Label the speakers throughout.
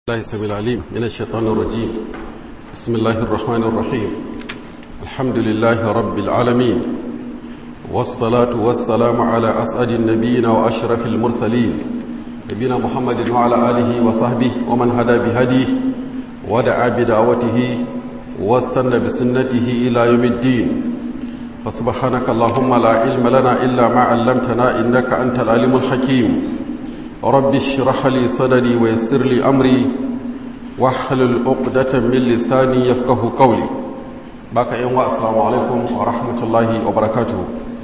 Speaker 1: الله السميع العليم من الشيطان الرجيم بسم الله الرحمن الرحيم الحمد لله رب العالمين والصلاة والسلام على أسعد النبيين وأشرف المرسلين نبينا محمد وعلى آله وصحبه ومن هدى بهديه ودعا بدعوته واستنى بسنته إلى يوم الدين فسبحانك اللهم لا علم لنا إلا ما علمتنا إنك أنت العليم الحكيم رب اشرح لي صدري ويسر لي أمري واحلل عقدة من لساني يفقه قولي باك يوم السلام عليكم ورحمة الله وبركاته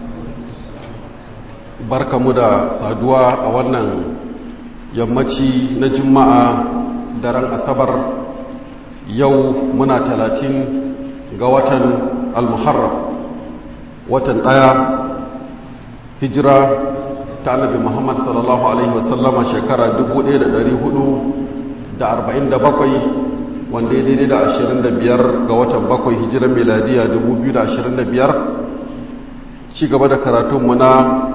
Speaker 1: barka mu da saduwa a wannan yammaci na juma'a daren asabar yau muna talatin ga watan almuharram watan ɗaya hijira ta annabi muhammad sallallahu alaihi wasallama shekara 1447 wanda ya daidai da 25 ga watan bakwai hijiran miladiya 2025 ci gaba da karatunmu na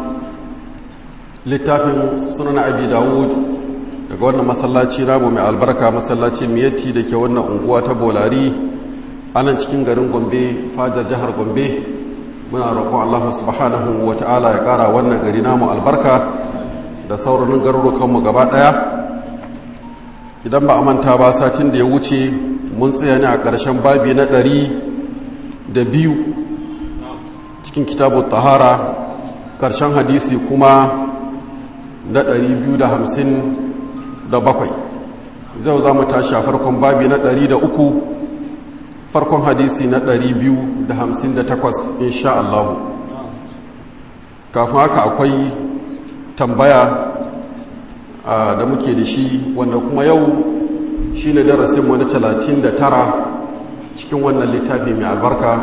Speaker 1: littafin sunan abi dawud daga wannan masallaci namu mai albarka masallaci miyatti da ke wannan unguwa ta bolari anan cikin garin gombe fajar jihar gombe muna roƙon Allah subhanahu wa ta'ala ya ƙara wannan gari namu albarka da sauranin garurukanmu gaba ɗaya idan ba a manta ba satin da ya wuce mun tsaya ne a ƙarshen babi na ɗari da biyu cikin kitabu tahara ƙarshen hadisi kuma na ɗari biyu da hamsin da bakwai zai za mu tashi a farkon babi na ɗari da uku farkon hadisi na 258 insha Allah kafin haka akwai tambaya da muke da shi wanda kuma yau shi ne darasinmu na 39 cikin wannan littafi mai albarka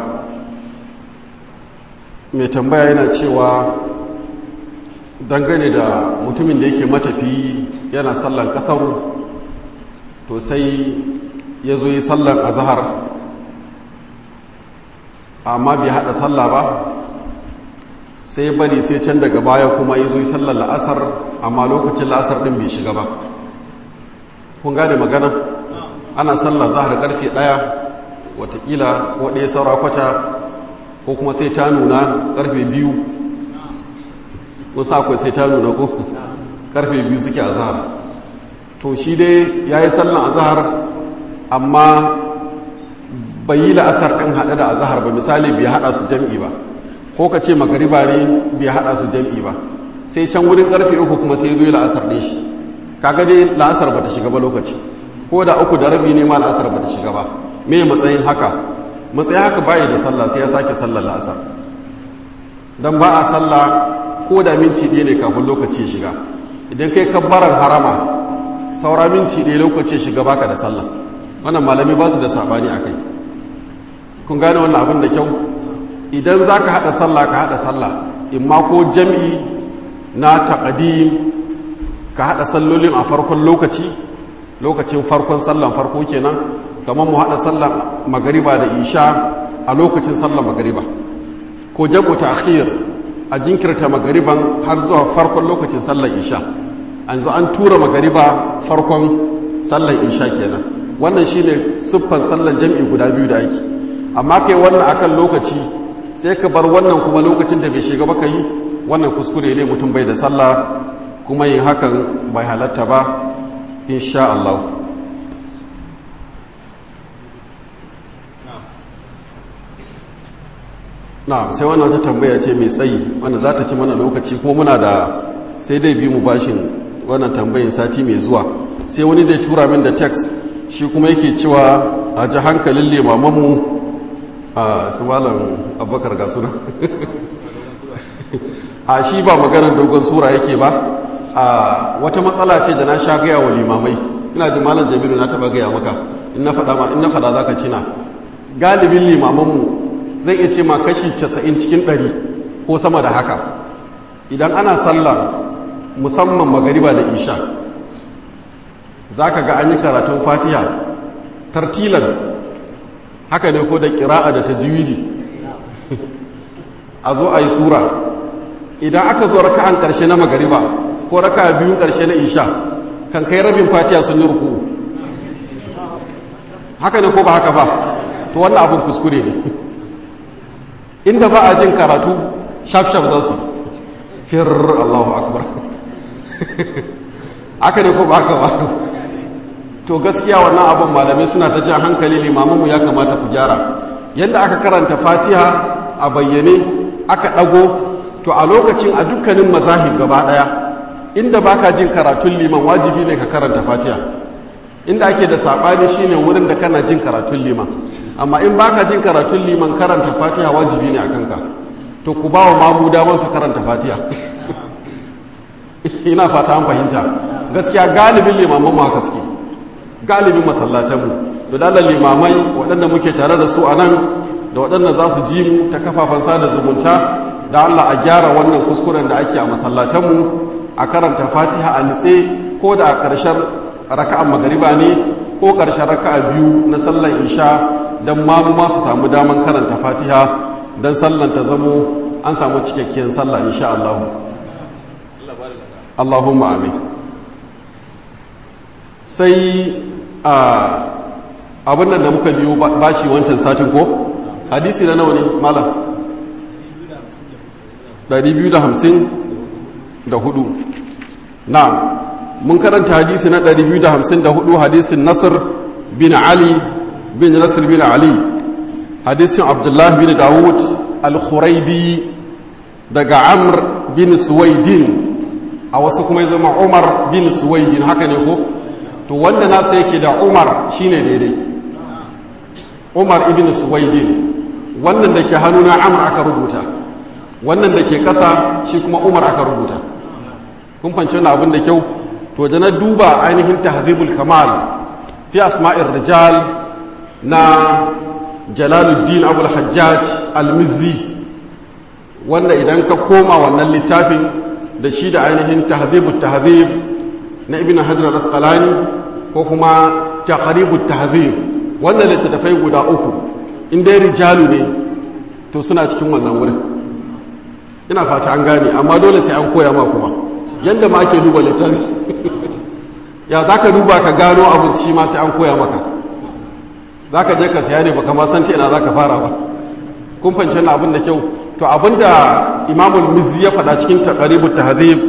Speaker 1: mai tambaya yana cewa dangane da mutumin da yake matafi yana sallan kasar to sai ya zo yi sallan azahar amma bai hada sallah ba sai bari sai can daga baya kuma ya zo yi sallar la'asar amma lokacin la'asar din bai shiga ba kun gane magana ana sallar zahar karfe daya watakila waɗaya saura kwata ko kuma sai ta nuna karfe biyu kun sa akwai sai ta nuna ko karfe biyu suke a zahar to shi dai ya yi sallar a zahar amma bai yi la'asar ɗin haɗe da azahar ba misali bai haɗa su jam'i ba ko ka ce magariba ne bai haɗa su jam'i ba sai can wurin ƙarfe uku kuma sai zo yi la'asar ɗin shi kaga dai la'asar ba ta shiga ba lokaci ko da uku da rabi ne ma la'asar ba ta shiga ba me matsayin haka matsayin haka bayi da sallah sai ya sake sallar la'asar dan ba a sallah ko da minti ɗaya ne kafin lokaci ya shiga idan kai kabbaran harama saura minti ɗaya lokaci ya shiga baka da sallah wannan malami ba su da sabani a kai kun gane wannan abin da kyau idan za ka haɗa sallah ka haɗa sallah in ma ko jam'i na taƙadim ka haɗa sallolin a farkon lokaci lokacin farkon sallan farko kenan kamar mu haɗa sallan magariba da isha a lokacin sallan magariba ko jam'u ta'khir a jinkirta magariban har zuwa farkon lokacin sallan isha an zo an tura magariba farkon sallan isha kenan wannan shine siffan sallan jam'i guda biyu da ake amma kai wannan akan lokaci sai ka bar wannan kuma lokacin da bai shiga baka yi wannan kuskure ne mutum bai da sallah kuma yin hakan bai halatta ba insha Allah na sai wannan wata tambaya ce mai tsayi wanda za ta ci mana lokaci kuma muna da sai dai bi mu bashin wannan tambayin sati mai zuwa sai wani dai tura min da text shi kuma yake cewa a ji hankalin limamanmu a su malam abubakar ga suna a shi ba maganar dogon sura yake ba a wata matsala ce da na sha gaya wa limamai ina ji malam jamilu na taba gaya maka in na fada ma in na fada za ka cina galibin limamanmu zai iya ce ma kashi 90 cikin 100 ko sama da haka idan ana sallah musamman magariba da isha za ka ga an yi karatun fatiha tartilan haka ne ko da kira'a da tajwidi a zo a yi sura idan aka zo raka'an ƙarshe na magariba ko raka biyun ƙarshe na isha kan kai rabin fatiha sun yi ruku haka ne ko ba haka ba to wannan abin kuskure ne inda ba a jin karatu shaf-shaf za su fir allahu akbar haka ne ko ba haka ba to gaskiya wannan abin malamai suna ta jan hankali limamanmu ya kamata ku gyara yadda aka karanta fatiha a bayyane aka ɗago to a lokacin a dukkanin mazahib gaba ɗaya inda baka jin karatun liman wajibi ne ka karanta fatiha inda ake da saɓani shine wurin da kana jin karatun liman amma in baka jin karatun liman karanta fatiha wajibi ne a kanka to ku ba wa mamu damar su karanta fatiha ina fata an fahimta gaskiya galibin limaman mu haka suke galibin masallatanmu da dalar limamai waɗanda muke tare da su a nan da waɗanda za su ji mu ta kafafen sada zumunta da Allah a gyara wannan kuskuren da ake a masallatanmu a karanta fatiha a nitse ko da a ƙarshen raka'an magariba ne ko ƙarshen raka'a biyu na sallan isha don mamu ma su samu daman karanta fatiha don sallan ta zamo an samu cikakkiyar sallah insha Allah Allahumma amin sai a abin nan da muka biyo bashi wancan satin ko hadisi na nawa ne malam 254 na mun karanta hadisi na 254 hadisin nasir bin ali bin nasir bin ali hadisin abdullahi bin dawud al-khuraibi daga amr bin suwaidin a wasu kuma zama umar bin suwaidin haka ne ko to wanda nasa yake da umar shine daidai umar ibn suwaidin wannan da ke hannuna amr aka rubuta wannan da ke kasa shi kuma umar aka rubuta kun fanci wani abin da kyau to da na duba ainihin tahzibul kamal fi asma'ir rijal na jalaluddin abul hajjaj al-mizzi wanda idan ka koma wannan littafin da shi da ainihin tahzibut tahzib na ibn hajar al-asqalani ko kuma taqribut tahzib wannan littattafai guda uku in dai rijalu ne to suna cikin wannan wurin ina fata an gane amma dole sai an koya ma kuma yadda ma ake duba littafi ya za ka duba ka gano abu shi ma sai an koya maka za ka je ka saya ne baka ma san ta ina za ka fara ba kun fahimci na abin da kyau to abin da imamul mizzi ya faɗa cikin taqribut tahzib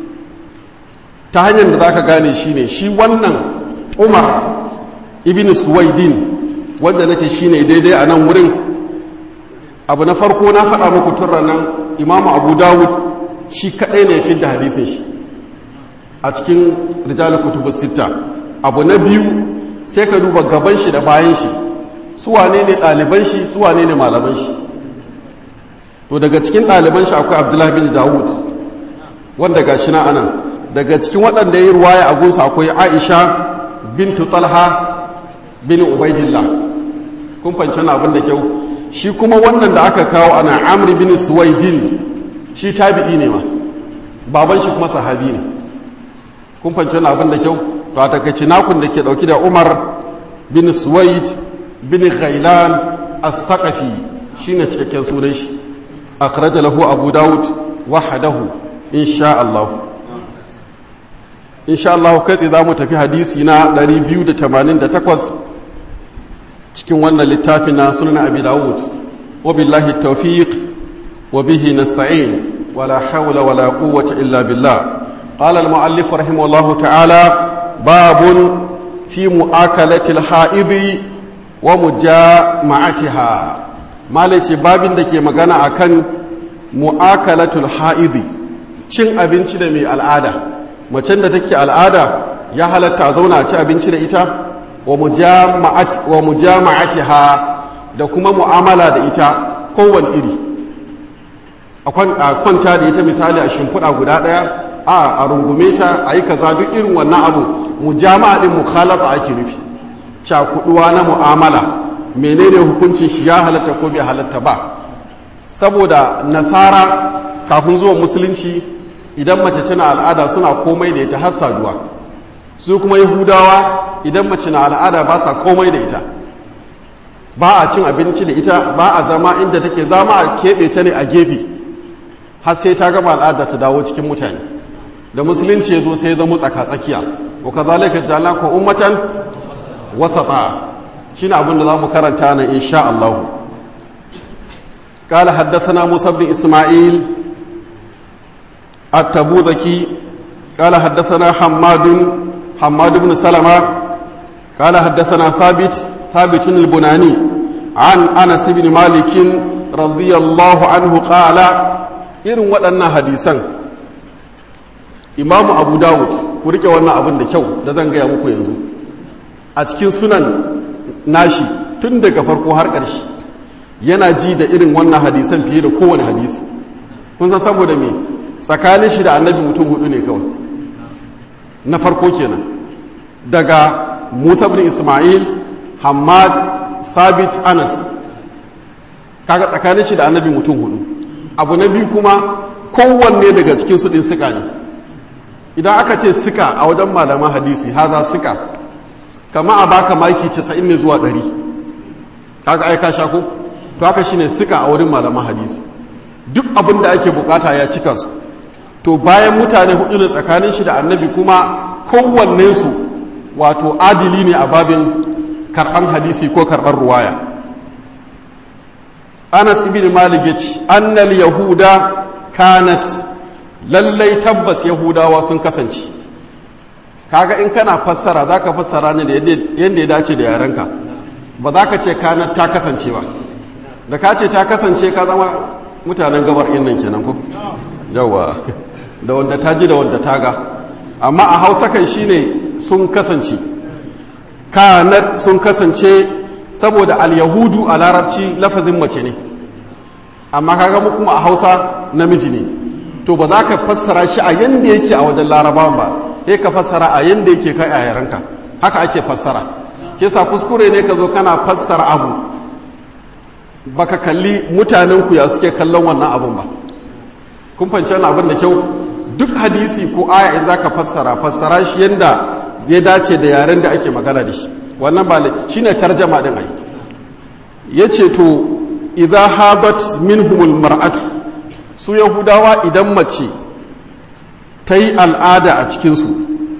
Speaker 1: ta hanyar da za ka gane shi ne shi wannan umar ibn suwaidin wanda nace shine daidai a nan wurin abu na farko na faɗa muku tun nan imamu abu dawud shi kaɗai ne fi da hadisin shi a cikin rijal kutubu sita abu na biyu sai ka duba gaban shi da bayan shi su wane ne ɗaliban shi su wane ne malaman shi to daga cikin ɗaliban shi akwai abdullahi bin dawud wanda ga shi na anan daga cikin waɗanda ya yi ruwaya a gunsa akwai aisha bintu talha bin ubaidillah kun fanci na abin da kyau shi kuma wannan da aka kawo ana amri bin suwaidin shi tabi'i ne ma baban shi kuma sahabi ne kun fanci na abin da kyau to a takaici nakun da ke dauki da umar bin suwaid bin ghailan as-saqafi shine cikakken sunan shi akhraja lahu abu daud wahdahu insha Allah insha Allah kai tsaye za mu tafi hadisi na 288 cikin wannan littafin na sunan abi dawud wa billahi tawfiq wa bihi nasta'in wala hawla wala quwwata illa billah qala al-mu'allif rahimahullahu ta'ala babun fi mu'akalati al-ha'idi wa mujama'atiha malaci babin da ke magana akan mu'akalatul ha'idi cin abinci da mai al'ada macen da take al'ada ya halatta a zauna a ci abinci da ita wa mujama'atiha da kuma mu'amala da ita kowane iri a kwanta da ita misali a shimfiɗa guda ɗaya a a rungume ta a yi kaza duk irin wannan abu mujama'a ɗin mukhalata ake nufi cakuɗuwa na mu'amala menene hukuncin shi ya halatta ko bai halatta ba saboda nasara kafin zuwa musulunci idan mace tana al'ada suna komai da ita har saduwa su kuma yahudawa idan mace na al'ada ba sa komai da ita ba a cin abinci da ita ba a zama inda take zama a keɓe ta ne a gefe har sai ta gama al'ada ta dawo cikin mutane da musulunci ya zo sai zama tsaka-tsakiya wa ka zalika jala ko ummatan wasata shine abin da zamu karanta nan insha Allah قال حدثنا موسى بن إسماعيل التبوذكي قال حدثنا حماد حماد بن سلمة قال حدثنا ثابت ثابت البناني عن أنس بن مالك رضي الله عنه قال إن ودنا حديثا إمام أبو داود ورike wannan abin da kyau da zan gaya muku yanzu a cikin sunan nashi tun daga farko har ƙarshe yana ji da irin wannan hadisan fiye da kowane hadisi kun san saboda me tsakanin shi da annabi mutum hudu ne kawai na farko kenan daga musa bin ismail hamad sabit anas kaga tsakanin shi da annabi mutum hudu abu na biyu kuma kowanne daga cikin su din sika ne idan aka ce sika a wajen malaman hadisi haza sika kama a baka maki 90 ne zuwa 100 kaga ai ka sha ko to haka shine sika a wurin malaman hadisi duk abin da ake bukata ya cika su to bayan mutane hudu ne tsakanin shi da annabi kuma kowanne su wato adili ne a babin karban hadisi ko karban ruwaya anas ibn malik ya ce annal yahuda kanat lallai tabbas yahudawa sun kasance kaga in kana fassara za ka fassara ne da yadda ya dace da yarenka ba za ka ce kanat ta kasance ba da ka ce ta kasance ka zama mutanen gabar innan kenan ko yawa da wanda ta ji da wanda ta ga amma a hausa kan shine sun kasance kanat sun kasance saboda al-yahudu a larabci lafazin mace ne amma kaga mu kuma a hausa namiji ne to ba za ka fassara shi a yanda yake a wajen larabawan ba sai ka fassara a yanda yake kai a yarenka haka ake fassara kesa kuskure ne ka zo kana fassara abu baka kalli mutanen ku ya suke kallon wannan abun ba kun fahimci wannan abin da kyau duk hadisi ko aya in zaka fassara fassara shi yanda zai dace da yaren da ake magana da shi wannan ba shine tarjama din ai yace to idza hadat minhumul mar'atu su yahudawa idan mace ta yi al'ada a cikin su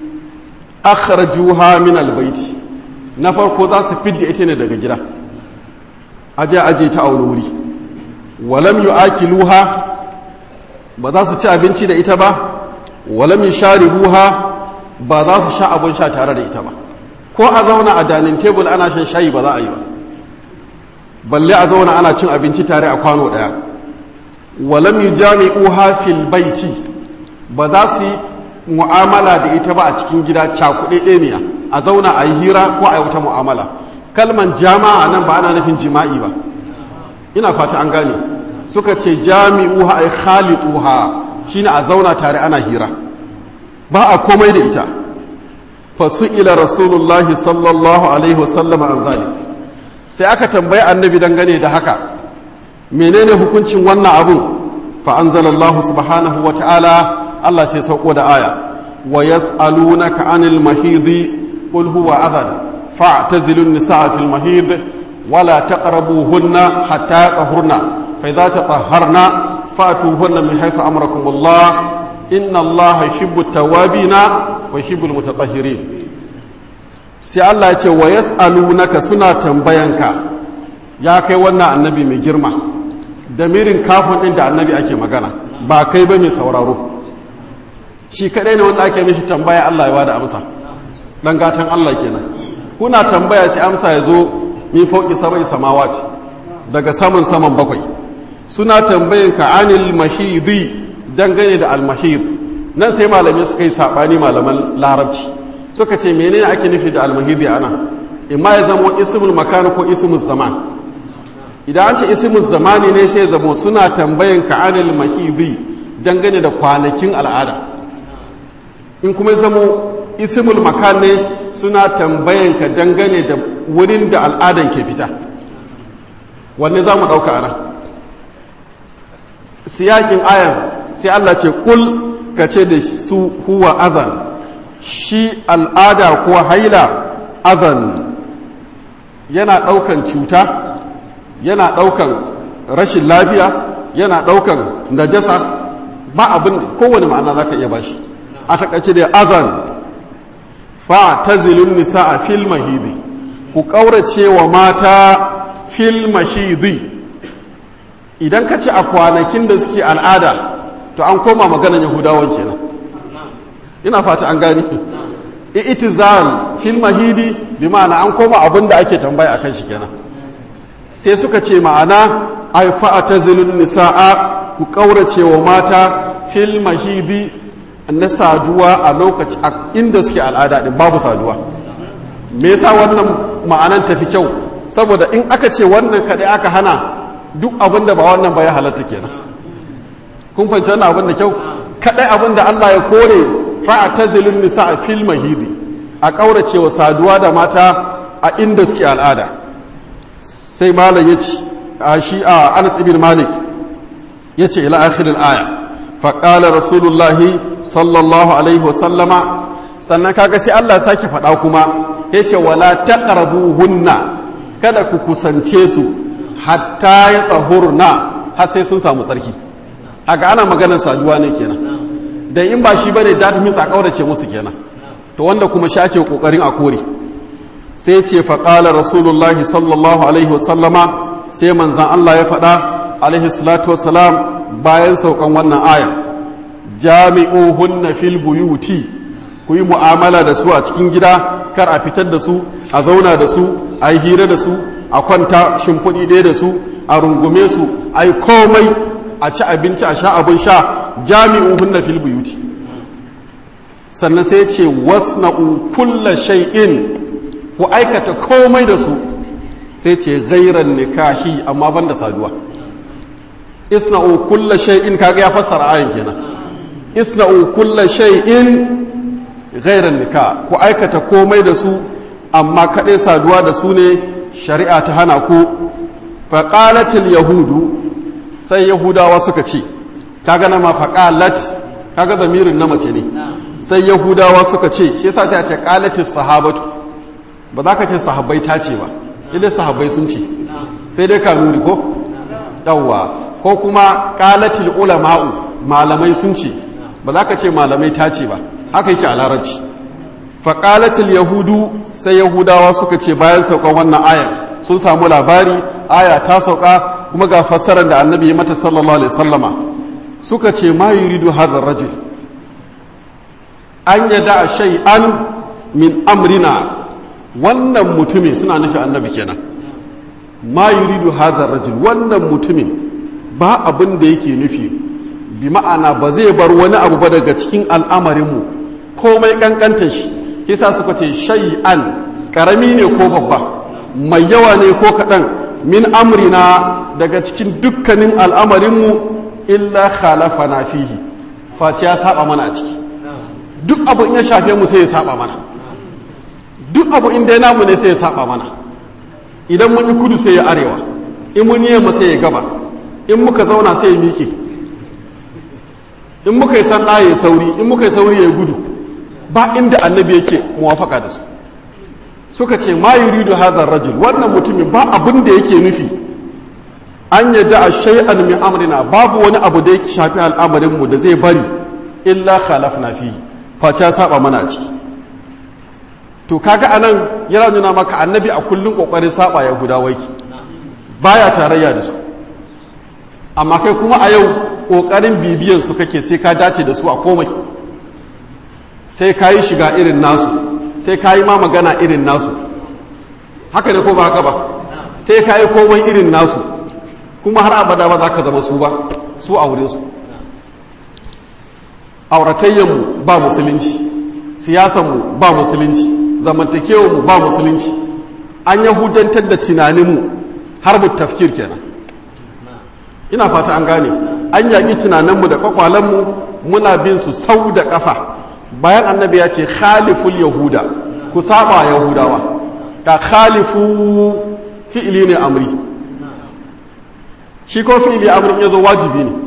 Speaker 1: akhrajuha min albayti na farko za su fidda ita ne daga gida aje aje ta auna wuri walam yu'akiluha ba za su ci abinci da ita ba walam yusharibuha ba za su sha abin sha tare da ita ba ko a zauna a danin tebul ana shan shayi ba za a yi ba balle a zauna ana cin abinci tare a kwano daya walam yujami'uha fil baiti ba za su yi mu'amala da ita ba a cikin gida cakuɗe ɗeniya a zauna a yi hira ko a yi wata mu'amala kalman jama'a nan ba ana nufin jima'i ba ina fata an gane suka ce jami'uha ay khalituha shine a zauna tare ana hira ba a komai da ita fa ila rasulullahi sallallahu alaihi wasallam an zalik sai aka tambayi annabi dangane da haka menene hukuncin wannan abun fa anzalallahu subhanahu wa ta'ala Allah sai sauko da aya wa yas'alunaka anil mahidi qul huwa adhan فاعتزلوا النساء في المهيض ولا تقربوهن حتى يطهرن فإذا تطهرن فأتوهن من حيث أمركم الله إن الله يحب التوابين ويحب المتطهرين sai Allah ya ce wa yas'alunaka suna tambayanka ya kai wannan annabi mai girma da mirin kafin din da annabi ake magana ba kai ba mai sauraro shi kadai ne wanda ake mishi tambaya Allah ya bada amsa dan gatan Allah kenan kuna tambaya sai amsa ya zo min fauki sabai samawat daga saman saman bakwai suna tambayin ka anil mahidi dangane da almahid nan sai malamai suka yi sabani malaman larabci suka ce menene ake nufi da almahidi ana imma ya zama ismul makan ko ismul zaman idan an ce ismul zamani ne sai zamo suna tambayin ka anil mahidi dangane da kwanakin al'ada in kuma zamo ismul makan ne suna tambayan ka dangane da wurin da al'adan ke fita wanne za mu ɗauka ana siyakin ayan sai Allah ce kul ka ce da su huwa azan shi al'ada ko haila azan yana ɗaukan cuta yana ɗaukan rashin lafiya yana ɗaukan najasa ba abin kowane ma'ana za ka iya bashi a takaice da azan fa ta zilun nisa a fil mahidi ku ƙaurace wa mata fil mahidi idan ka ce a kwanakin da suke al'ada to an koma maganan yahudawan kenan ina fata an gani itizal fil mahidi bi ma'ana an koma abin da ake tambaya akan shi kenan sai suka ce ma'ana ai fa'atazilun nisaa ku kaurace wa mata fil mahidi na saduwa a lokaci inda suke al'ada din babu saduwa me yasa wannan ma'anan tafi kyau saboda in aka ce wannan kadai aka hana duk abin da ba wannan ba ya halatta kenan kun fahimci wannan abin da kyau kadai abin da Allah ya kore fa'atazilun nisa fil mahidi a kaurace wa saduwa da mata a inda suke al'ada sai malam ya ce a shi a Anas ibn Malik ya ce ila akhiril aya faƙala rasulullahi sallallahu alaihi wasallama sannan kaga sai Allah sake faɗa kuma ya ce wala hunna kada ku kusance su hatta ya tsahurna har sai sun samu tsarki haka ana maganar saduwa ne kenan da in ba shi bane da ta misa kaurace musu kenan to wanda kuma shake kokarin a kore sai ce faƙala rasulullahi sallallahu alaihi wasallama sai manzan Allah ya faɗa alaihi salatu wasalam bayan saukan wannan aya jami'uhunna fil buyuti ku yi mu'amala da su a cikin gida kar a fitar da su a zauna da su a yi hira da su a kwanta shimfiɗi ɗaya da su a rungume su a yi komai a ci abinci a sha abin sha jami'uhunna fil buyuti sannan sai ce wasna'u kulla shay'in ku aikata komai da su sai ce gairan nikahi amma banda saduwa isna'u kulla shay'in kaga ya fassara ayin kenan isna'u kulla shay'in ghairan nikah ku aikata komai da su amma kadai saduwa da su ne shari'a ta hana ku faqalatil yahudu sai yahudawa suka ce kaga na ma faqalat kaga zamirin na mace ne sai yahudawa suka ce shi yasa sai a ce qalatis sahabatu ba za ka ce sahabbai ta ce ba idan sahabbai sun ce sai dai kanuni ko yawwa ko kuma qalatil ulama'u malamai sun ce ba za ka ce malamai ta ce ba haka yake a larabci faƙalatul yahudu sai yahudawa suka ce bayan saukan wannan aya sun samu labari aya ta sauka kuma ga fassarar da annabi ya mata sallallahu alaihi sallama suka ce ma yuridu hadhar rajul an yada shay'an min amrina wannan mutumin suna nufi annabi kenan ma yuridu hadhar rajul wannan mutumin ba abin da yake nufi bi ma'ana ba zai bar wani abu ba daga cikin al'amarinmu komai kankanta shi kisa suka ce shay'an karami ne ko babba mai yawa ne ko kaɗan min amrina daga cikin dukkanin al'amarinmu illa khalafa na fihi face ya saba mana a ciki duk abu in ya shafe mu sai ya saba mana duk abu in dai namu ne sai ya saba mana idan mun yi kudu sai ya arewa in mun yi yamma sai ya gaba in muka zauna sai ya miƙe in muka yi sanda ya sauri in muka yi sauri ya gudu ba inda annabi yake muwafaka da su suka ce ma yuridu hadha rajul wannan mutumin ba abin da yake nufi an yadda a shay'an min amrina babu wani abu da yake shafi al'amarin mu da zai bari illa khalafna fihi face ya saba mana a ciki to kaga anan yana nuna maka annabi a kullun kokarin saba ya guda waiki baya tarayya da su amma kai kuma a yau ƙoƙarin bibiyan su kake sai ka dace da su a komai sai ka yi shiga irin nasu sai ka yi ma magana irin nasu haka ne ko ba haka ba sai ka yi komai irin nasu kuma har abada ba za ka zama su ba su a wurinsu auratayyanmu ba musulunci siyasanmu ba musulunci zamantakewanmu ba musulunci an yahudantar da tunaninmu har mu tafkir kenan ina fata an gane an yaƙi tunaninmu da kwakwalenmu muna bin su sau da ƙafa bayan annabi ya ce khaliful yahuda ku saba yahudawa ka khalifu fi'ili ne amri shi ko fi'ili amrin ya zo wajibi ne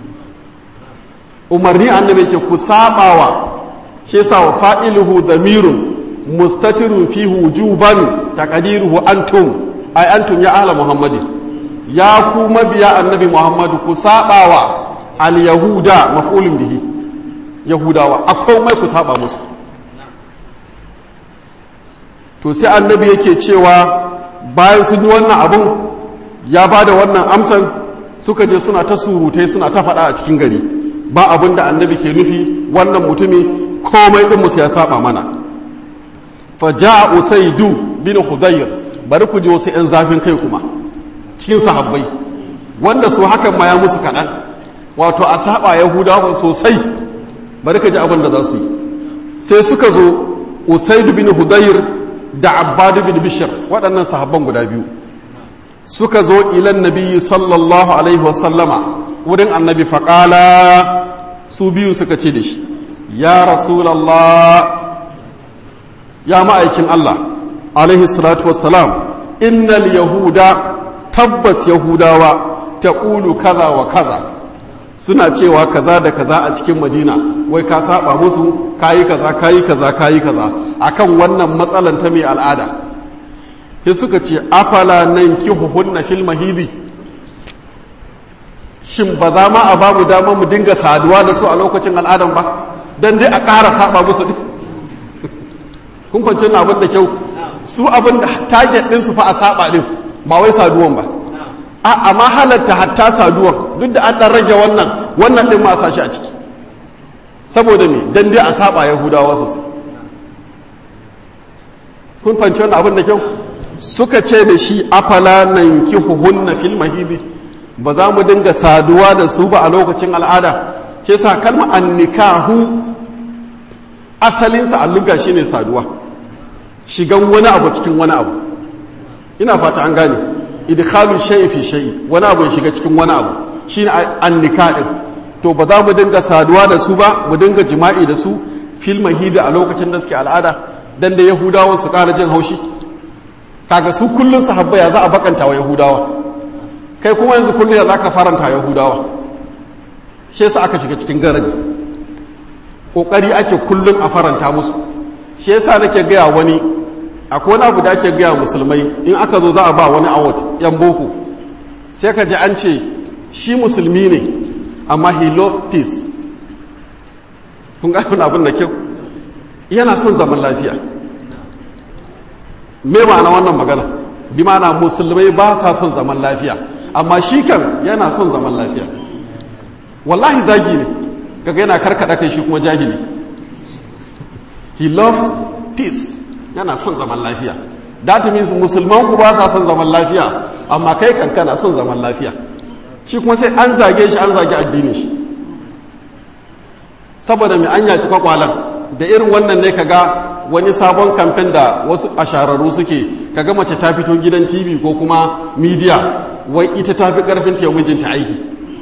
Speaker 1: umarni annabi ke ku sabawa shi yasa wa fa'iluhu damirun mustatirun fi wujuban taqdiruhu antum ay antum ya ahla muhammadin ya ku mabiya annabi muhammadu ku sabawa al-yahuda maf'ulun bihi yahudawa a komai ku saba musu to sai annabi yake cewa bayan sun yi wannan abun ya ba da wannan amsan suka je suna ta surutai suna ta faɗa a cikin gari ba abin da annabi ke nufi wannan mutumi komai ɗin musu ya saba mana fa ja'a usaidu bin hudayr bari ku ji wasu 'yan zafin kai kuma cikin sahabbai wanda su hakan ma ya musu kaɗan wato a saba yahudawa sosai bari ka ji abin da za su yi sai suka zo usaidu bin hudayr da abbadu bin bishir waɗannan sahabban guda biyu suka zo ilan nabi sallallahu alaihi wasallama wurin annabi faƙala su biyu suka ce da shi ya rasulallah ya ma'aikin Allah alaihi salatu wassalam innal yahuda tabbas yahudawa ta ƙulu kaza wa kaza suna cewa kaza da kaza a cikin madina wai ka saba musu kayi kaza kayi kaza kayi kaza akan wannan matsalan ta mai al'ada sai suka ce afala nan kihuhunna fil mahidi shin ba za ma a babu dama mu dinga saduwa da su a lokacin al'adan ba dan dai a ƙara saba musu din kun kwanci na abin da kyau su abin da target din su fa a saba din ba wai saduwan ba a amma halatta hatta saduwan duk da an dan rage wannan wannan din ma a sashi a ciki saboda me dan dai a saba yahudawa sosai kun fanci wannan abin da kyau suka ce da shi afala nan kihuhunna fil mahidi ba za mu dinga saduwa da su ba a lokacin al'ada ke sa kalma annikahu asalinsa alluga shine saduwa shigan wani abu cikin wani abu ina fata an gane idkhalu shay'i fi shay'i wani abu ya shiga cikin wani abu shine annika din to ba za mu dinga saduwa da su ba mu dinga jima'i da su fil mahidi a lokacin da suke al'ada dan da yahudawan su ƙara jin haushi kaga su kullun sahabba ya za a bakanta wa yahudawa kai kuma yanzu kullun ya za ka faranta yahudawa shi yasa aka shiga cikin garaji kokari ake kullun a faranta musu shi yasa nake gaya wani akwai wani abu da ake gaya musulmai in aka zo za a ba wani award yan boko sai ka ji an ce shi musulmi ne amma he love peace kun ga wani abin da kyau yana son zaman lafiya me ma'ana wannan magana bi ma'ana musulmai ba sa son zaman lafiya amma shi kan yana son zaman lafiya wallahi zagi ne kaga yana karkada kai shi kuma jahili he loves peace yana son zaman lafiya that means musulman ku ba sa son zaman lafiya amma kai kan kana son zaman lafiya shi kuma sai an zage shi an zage addinin shi saboda mai an yaki kwakwalan da irin wannan ne kaga wani sabon kamfen da wasu ashararru suke kaga mace ta fito gidan tv ko kuma media wai ita ta fi karfin ta mijinta aiki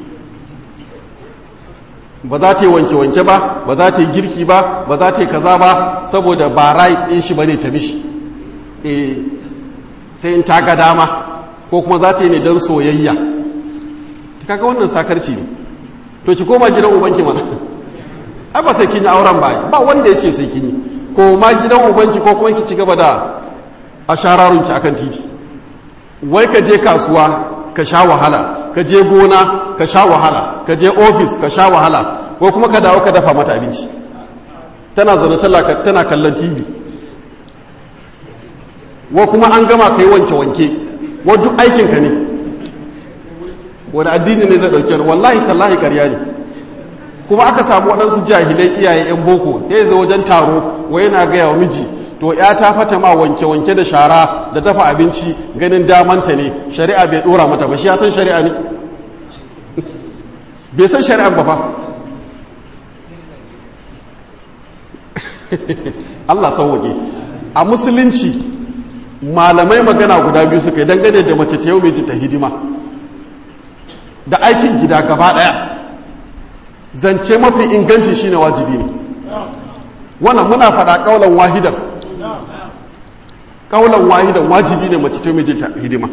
Speaker 1: ba za ta yi wanke-wanke ba ba za ta yi girki ba ba za ta yi kaza ba saboda ba rai ɗin shi ba ne ta mishi e sai in ta ga dama ko kuma za ta yi ne don soyayya ta kaga wannan sakarci ne to ki koma gidan ubanki mana ai ba sai kin yi auren ba ba wanda ya ce sai kin yi ko ma gidan ubanki ko kuma ki ci gaba da ashararunki akan titi wai ka je kasuwa ka sha wahala ka je gona ka sha wahala ka je ofis ka sha wahala ko kuma ka dawo ka dafa mata abinci tana zaune tana kallon tv wa kuma an gama ka yi wanke-wanke wa duk aikinka ne wani addini ne zai ɗauke wallahi tallahi karya ne kuma aka samu waɗansu jahilai iyaye 'yan boko ya zo wajen taro wa yana gaya wa miji to ya ta fata ma wanke-wanke da shara da dafa abinci ganin damanta ne shari'a bai ɗora mata ba shi ya san shari'a ne bai san shari'an ba fa Allah sauwaƙe a musulunci malamai magana guda biyu suka yi dangane da mace ta yau mai ta hidima da aikin gida gaba ɗaya zance mafi inganci shine wajibi ne wannan muna faɗa ƙaunar wahidan ƙaunar wahidan wajibi ne mace ta yau mai ta hidima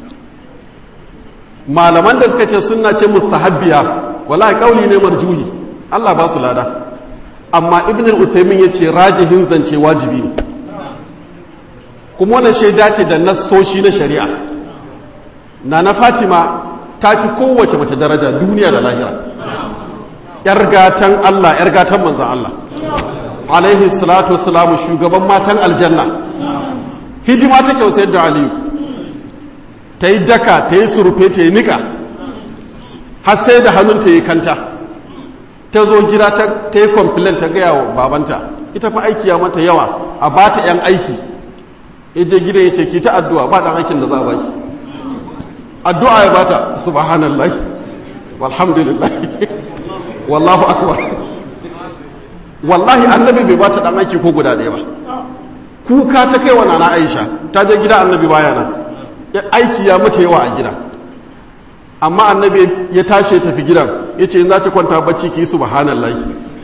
Speaker 1: malaman da suka ce suna ce mustahabbiya wallahi ƙauli ne marjuhi Allah ba su lada amma ibn al-usaymin yace rajihin zance wajibi ne kuma wannan shaida ce da nassoshi na shari'a na na fatima ta fi kowace mace daraja duniya da lahira yar gatan Allah yar gatan manzan Allah alaihi salatu wassalamu shugaban matan aljanna hidima ta kyau sayar da aliyu ta yi daka ta yi surufe ta yi nika har sai da hannun ta yi kanta ta zo gida ta yi complain ta gaya wa babanta ita fa aiki ya mata yawa a ba ta 'yan aiki ya je gidan ya ce ki ta addu'a ba ɗan aikin da za a baki addu'a ya bata subhanallah walhamdulillah wallahu akbar wallahi annabi bai bata ɗan aiki ko guda ɗaya ba kuka ta kai wa nana aisha ta je gida annabi baya nan aiki ya mata yawa a gida amma annabi ya tashi ya tafi gidan ya ce in za ki kwanta bacci ki yi subhanallah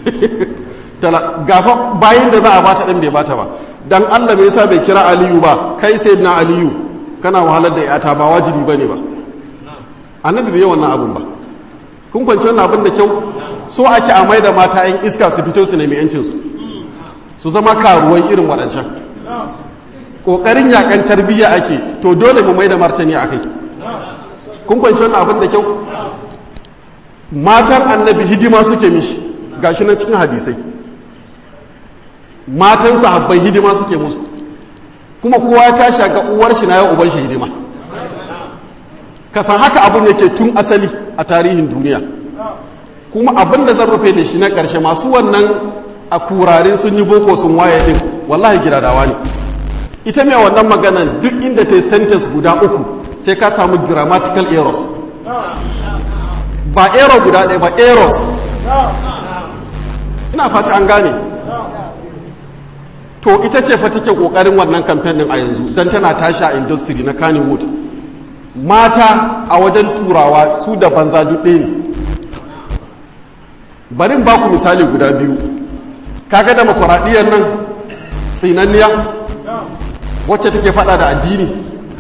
Speaker 1: gafa bayan da za a bata ɗin bai bata ba dan Allah bai yasa bai kira Aliyu ba kai sai na Aliyu kana wahalar da yata ba wajibi bane ba annabi bai yi wannan abun ba kun kwanci wannan abin da kyau so ake a mai da mata yan iska su fito su nemi yancin su su zama karuwai irin waɗancan ƙoƙarin yakan tarbiyya ake to dole mu mai da martani a kai kun kwanci wannan abin da kyau matan annabi hidima suke mishi gashi na cikin hadisai matan sahabbai hidima suke musu kuma kowa ya tashi ga uwar shi na yau uban shi hidima ka san haka abin yake tun asali a tarihin duniya kuma abin da zan rufe da shi na ƙarshe masu wannan a kurarin sun yi boko sun waye din wallahi gidadawa ne ita mai wannan maganan duk inda ta yi sentence guda uku sai ka samu grammatical errors ba error guda ɗaya ba errors ina fata an gane to ita ce fa take kokarin wannan kamfen din a yanzu dan tana tashi a industry na Kannywood mata a wajen turawa su da banza duk ɗaya ne barin ba ku misali guda biyu kaga demokuraɗiyyar nan tsinanniya wacce take fada da addini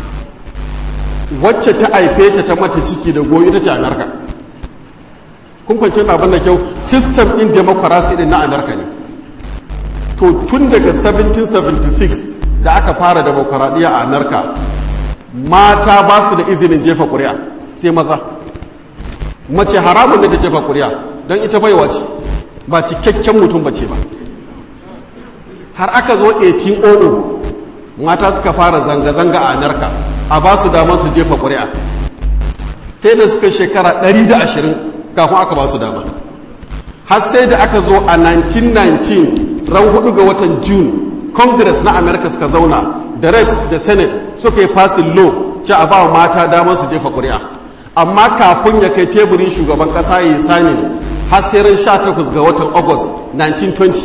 Speaker 1: wacce ta haife ta ta mata ciki da goyi ita ce amerika kun kwanci abin da kyau system in democracy din na amerika ne to tun daga 1776 da aka fara demokuraɗiyya a amerika mata ba su da izinin jefa ƙuri'a sai maza mace haramun da ta jefa ƙuri'a don ita baiwa ce ba cikakken mutum ba ce ba har aka zo 1800 mata suka fara zanga-zanga a amerika a ba su damar su jefa ƙuri'a sai da suka shekara 120 kafin aka ba su dama har sai da aka zo a 1919 ran hudu ga watan june congress na america suka zauna da reps da senate suka yi fasin law ce a ba mata damar su jefa ƙuri'a amma kafin ya kai teburin shugaban ƙasa ya yi sanin har sai ran 18 ga watan august 1920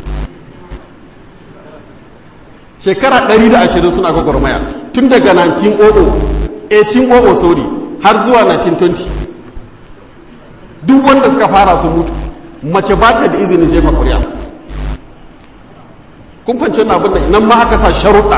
Speaker 1: shekara 120 suna gwagwarmaya tun daga 1900 1800 sorry har zuwa 1920 duk wanda suka fara su mutu mace ba ta da izinin jefa ƙuri'a kun fanci wannan abin da nan ma aka sa sharuɗa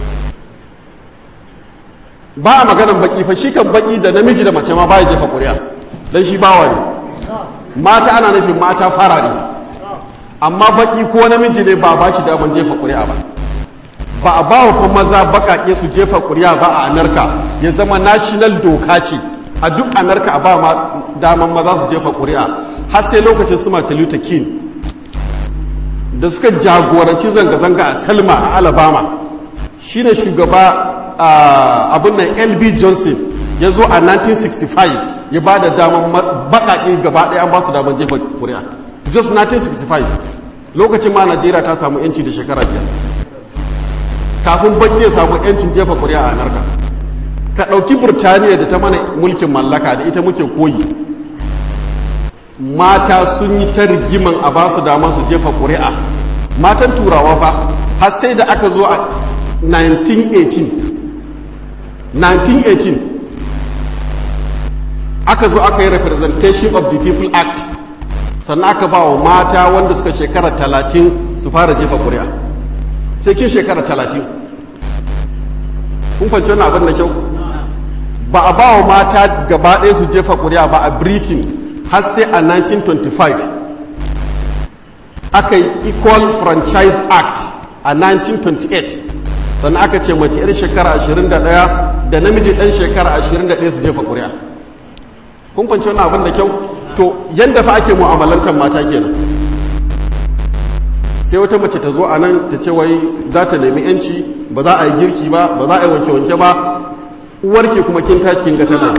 Speaker 1: ba a maganan baki fa shi kan baki da namiji da mace ma ba ya jefa ƙuri'a don shi bawa ne mata ana nufin mata fara ne amma baki ko namiji ne ba ba shi daman jefa ƙuri'a ba ba a ba wa maza baƙaƙe su jefa ƙuri'a ba a amerika ya zama national doka ce a duk amerika a ba daman maza su jefa ƙuri'a har sai lokacin su martin luther king da suka jagoranci zanga-zanga a selma a alabama shine shugaba abin nan lb johnson ya zo a 1965 ya ba da daman baƙaƙe gaba ɗaya an ba su daman jefa ƙuri'a just 1965 lokacin ma najeriya ta samu 'yanci da shekara biyar kafin baƙi ya samu 'yancin jefa ƙuri'a a amurka ka ɗauki burtaniya da ta mana mulkin mallaka da ita muke koyi mata sun yi ta rigiman a ba su damar su jefa ƙuri'a matan turawa fa har sai da aka zo a 1918 1918 aka zo aka yi representation of the people act sannan aka ba wa mata wanda suka shekara 30 su fara jefa ƙuri'a sai kin shekara 30 kun kwanci wani abin da kyau ba a ba wa mata gaba ɗaya su jefa ƙuri'a ba a britain har sai a 1925 aka yi equal franchise act a 1928 sannan aka ce mace 'yar shekara 21 da namiji ɗan shekara 21 su jefa ƙuri'a kun fanci wani abin da kyau to yadda fa ake mu'amalantar mata kenan sai wata mace ta zo a nan ta ce wai za ta nemi 'yanci ba za a yi girki ba ba za a yi wanke-wanke ba uwarki kuma kin tashi kin ga tana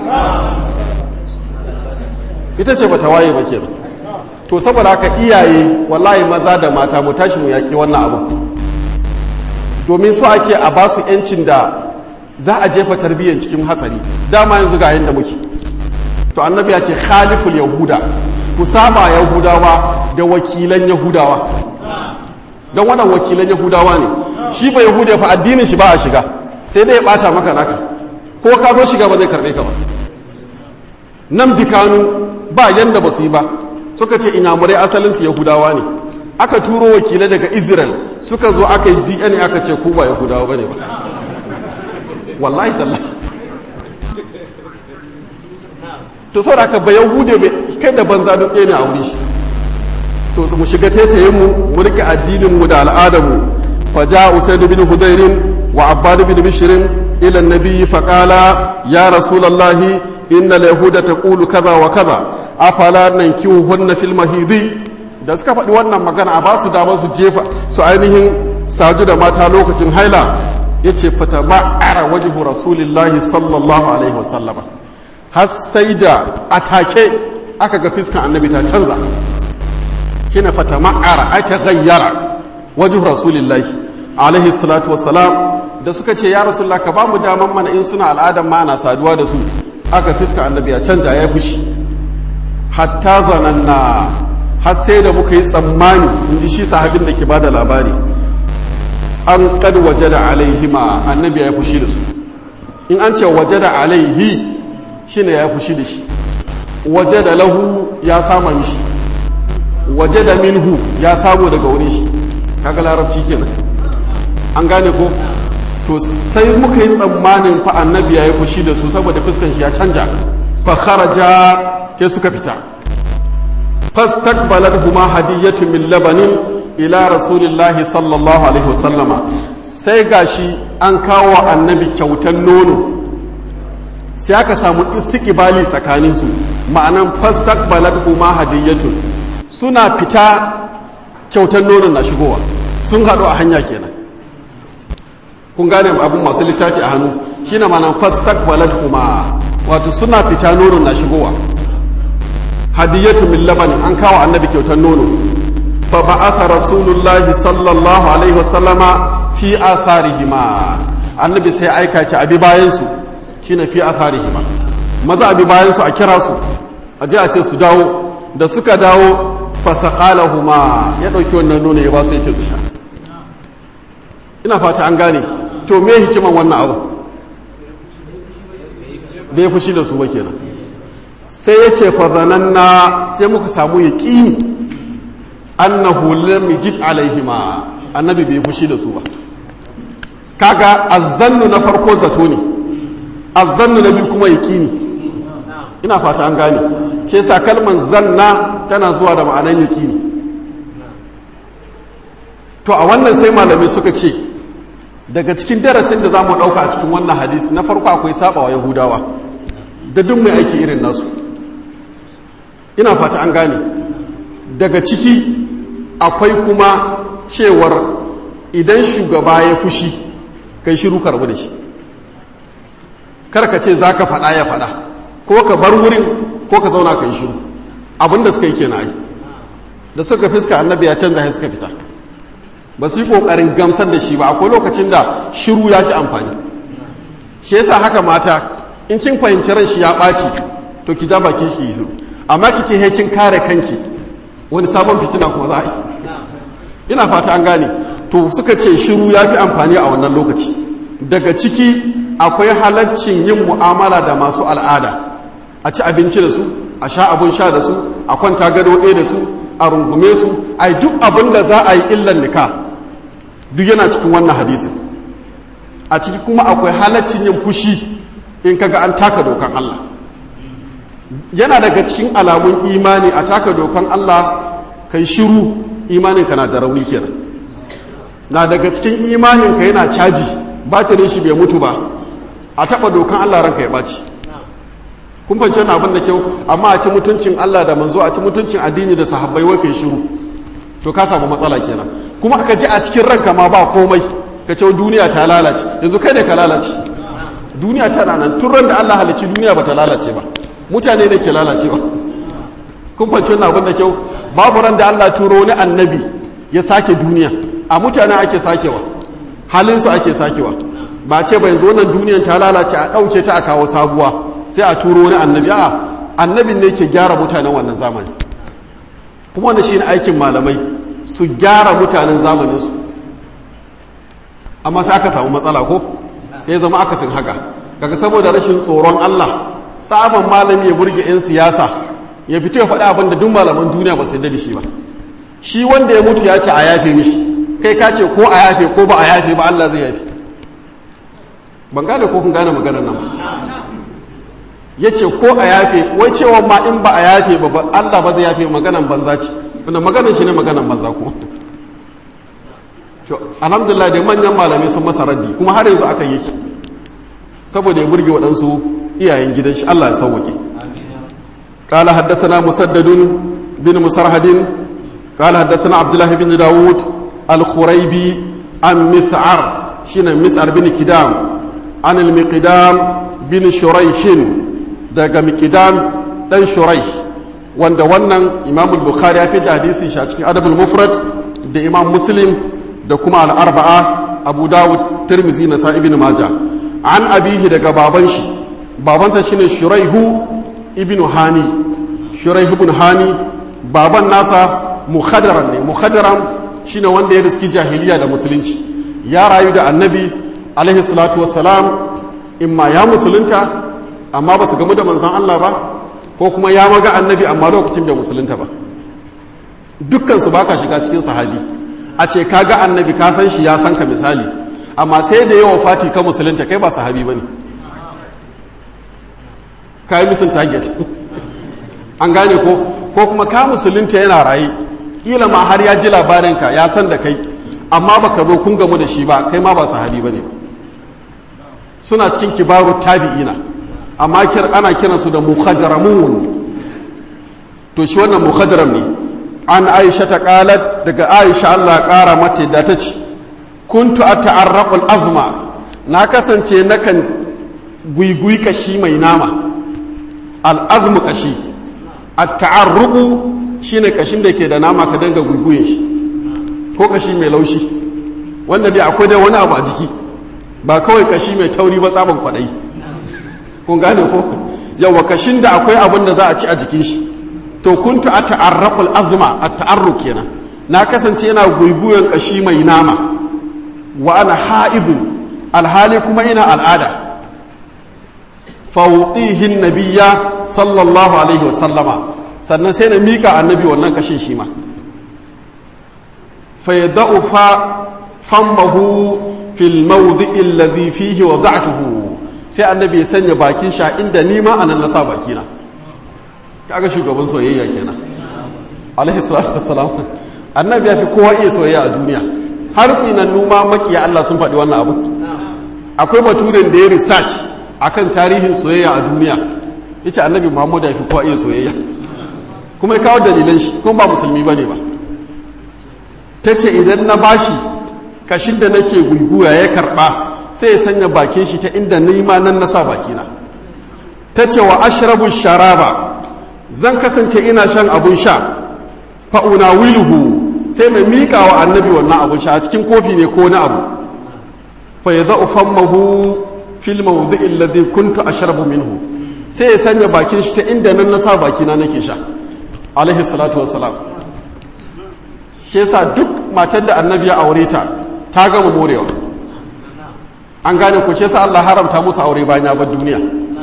Speaker 1: ita ce ba ta waye ba kenan to saboda haka iyaye wallahi maza da mata mu tashi mu yaki wannan abu domin su ake a ba su yancin da za a jefa tarbiyyar cikin hatsari dama yanzu ga yanda muke to annabi ya ce khaliful yahuda ku saba yahudawa da wakilan yahudawa don wannan wakilan yahudawa ne shi ba yahuda fa addinin shi ba a shiga sai dai ya bata maka naka ko ka zo shiga ba zai karbe ka ba nan bikanu ba yanda ba su yi ba suka ce inyamurai asalinsu yahudawa ne aka turo wakilai daga israel suka zo aka yi dna aka ce ku ba yahudawa ba ne ba wallahi tallahi to sau da aka ba yahude kai da banza duk ɗaya ne a wuri shi to mu shiga tetayen mu mu rike addinin mu da al'adar mu fa ja usaid bin hudairin wa abbad bin bishrin ila an-nabi fa qala ya rasulullahi innal yahuda taqulu kaza wa kaza afala nankihuhunna fil mahidi da suka faɗi wannan magana a ba su damar su jefa su ainihin saju da mata lokacin haila yace fata ma'ara wajhu rasulillahi sallallahu alaihi wasallama har sai da atake aka ga fiskan annabi ta canza kina fata ma'ara aka gayyara wajhu rasulillahi alaihi salatu wassalam da suka ce ya rasulullah ka ba mu daman mana in suna al'adan ma ana saduwa da su aka fiska annabi ya canja ya fushi hatta zananna har sai da muka yi tsammani in ji shi sahabin da ke ba da labari an kad waje da alaihima annabi ya fushi da su in an ce waje da alaihi shi ne ya fushi da shi waje da lahu ya sama mishi waje da minhu ya samu daga wurin shi kaga larabci kenan an gane ko to sai muka yi tsammanin fa annabi ya yi fushi da su saboda fuskan shi ya canja fa kharaja ke suka fita fastaqbalat huma hadiyatu min labanin ila rasulillahi sallallahu alaihi wasallama sai gashi an kawo annabi kyautan nono sai aka samu istiqbali tsakanin su ma'anan fastaqbalat huma hadiyatu suna fita kyautan nono na shigowa sun haɗu a hanya kenan kun gane abin masu littafi a hannu shine ma'anan fastaqbalat huma wato suna fita nono na shigowa hadiyatu min laban an kawo annabi kyautar nono fa ba'atha rasulullahi sallallahu alaihi wasallama fi atharihima annabi sai aika ci abi bayan su shine fi atharihima maza abi bayan su a kira su a je a ce su dawo da suka dawo fa saqalahuma ya dauki wannan nono ya ba su yace su sha ina fata an gane to me hikiman wannan abu bai fushi da su ba kenan sai ya ce fazananna sai muka samu ya ƙini annahu lam yajid alaihima annabi bai fushi da su ba kaga azzannu na farko zato ne azzannu na biyu kuma ya ƙini ina fata an gane shi yasa kalman zanna tana zuwa da ma'anan ya ƙini to a wannan sai malamai suka ce daga cikin darasin da za mu ɗauka a cikin wannan hadisi na farko akwai sabawa yahudawa da duk mai aiki irin nasu ina fata an gane daga ciki akwai kuma cewar idan shugaba ya fushi kai shiru karbu da shi karka ce za ka faɗa ya faɗa ko ka bar wurin ko ka zauna ka yi shiru abinda suka yi kenan ai da suka fiska annabi ya canza ya suka fita ba su yi ƙoƙarin gamsar da shi ba akwai lokacin da shiru ya fi amfani shi yasa haka mata in kin fahimci ran shi ya ɓaci to ki ja bakin shi shiru amma ki ce he kin kare kanki wani sabon fitina kuma za a yi ina fata an gane to suka ce shiru ya fi amfani a wannan lokaci daga ciki akwai halaccin yin mu'amala da masu al'ada a ci abinci da su a sha abun sha da su a kwanta gado ɗaya da su a rungume su a duk abin da za a yi illan nika duk yana cikin wannan hadisin a ciki kuma akwai halaccin yin fushi in kaga an taka dokan Allah yana daga cikin alamun imani a taka dokan Allah kai shiru imaninka na da rauni kenan na daga cikin imaninka yana caji batirin shi bai mutu ba a taba dokan Allah ranka ya baci kun fahimci wannan abin da kyau amma a ci mutuncin Allah da manzo a ci mutuncin addini da sahabbai wai kai shiru to ka samu matsala kenan kuma aka ji a cikin ranka ma ba komai ka ce duniya ta lalace yanzu kai ne ka lalace duniya tana nan tun ran da Allah halicci duniya ba ta lalace ba mutane ne ke lalace ba kun fahimci wannan abin da kyau babu ran da Allah turo wani annabi ya sake duniya a mutane ake sakewa halin su ake sakewa ba ce ba yanzu wannan duniyan ta lalace a ɗauke ta a kawo sabuwa sai a turo wani annabi a annabin ne ke gyara mutanen wannan zamani kuma wanda shi ne aikin malamai su gyara mutanen zamaninsu amma sai aka samu matsala ko sai zama akasin haka kaga saboda rashin tsoron Allah sabon malami ya burge 'yan siyasa ya fito ya faɗi abin da duk malaman duniya ba su da shi ba shi wanda ya mutu ya ce a yafe mishi kai ka ce ko a yafe ko ba a yafe ba Allah zai yafe ban gane ko kun gane maganar nan ya ce ko a yafe wai cewa ma in ba a yafe ba Allah ba zai yafe maganan banza ce wanda maganar shi ne maganan banza kuma alhamdulillah da manyan malamai sun masa raddi kuma har yanzu aka yi saboda ya burge waɗansu iyayen gidan shi Allah ya sauwaƙe قال حدثنا مسدد بن مسرهد قال حدثنا عبد الله بن داود الخريبي عن مسعر شين مسعر بن كدام عن المقدام بن شريح daga miqdam dan shuraih wanda wannan imam al-bukhari ya fi da hadisi shi a cikin adabul mufrad da imam muslim da kuma al-arba'a abu dawud tirmizi na sa ibn majah an abihi daga baban shi babansa shine shuraihu ibn hani shuraihu ibn hani baban nasa mukhadaran ne mukhadaran shine wanda ya riski jahiliya da musulunci ya rayu da annabi alaihi salatu wassalam imma ya musulunta amma ba su gamu da manzan Allah ba ko kuma ya maga annabi amma lokacin bai musulunta ba dukkansu ba ka shiga cikin sahabi a ce ka ga annabi ka san shi ya san ka misali amma sai da yawa fati ka musulunta kai ba sahabi ba ne ka yi misin target an gane ko ko kuma ka musulunta yana raye ƙila ma har ya ji labarinka ya san da kai amma ba ka zo kun gamu da shi ba kai ma ba sahabi ba ne suna cikin kibaru tabi'ina amma ana kiransu da mukhadaramun to shi wannan mukhadaram ne an aisha ta kalat daga aisha Allah kara mata da ta ce kuntu ata'arraqul azma na kasance nakan guigui kashi mai nama al'azmu kashi at-ta'arruqu shine kashin da ke da nama ka danga guiguyin shi ko kashi mai laushi wanda dai akwai dai wani abu a jiki ba kawai kashi mai tauri ba tsaban kwadai kun gane ko yawa kashin da akwai abin da za a ci a jikin shi to kuntu a ta'arraqul azma a ta'arruq kenan na kasance yana guiguyen kashi mai nama wa ana ha'idu alhali kuma ina al'ada fawtihin nabiyya sallallahu alaihi wa sallama sannan sai na mika annabi wannan kashin shi ma fa yada'u fa fammahu fil mawdi'i alladhi fihi wada'tuhu sai annabi ya sanya bakin sha inda nima a nan na sa bakina kaga shugaban soyayya kenan alaihi salatu wassalam annabi ya fi kowa iya soyayya a duniya har sinan numa makiya Allah sun faɗi wannan abu akwai baturen da ya research akan tarihin soyayya a duniya yace annabi Muhammad ya fi kowa iya soyayya kuma ya kawo dalilan shi kuma ba musulmi bane ba tace idan na bashi kashin da nake guiguya ya karba sai ya sanya bakin shi ta inda nima nan na sa bakina ta ce wa ashrabu sharaba zan kasance ina shan abun sha fa'una wiluhu sai mai miƙa wa annabi wannan abun sha a cikin kofi ne ko na abu fa ya za'u fammahu fil mawdi'il ladhi kuntu ashrabu minhu sai ya sanya bakin shi ta inda nan na sa bakina nake sha alaihi salatu wassalam shi yasa duk matar da annabi ya aure ta ta gama morewa an gane ku ce sa Allah haramta musu aure bayan ya bar duniya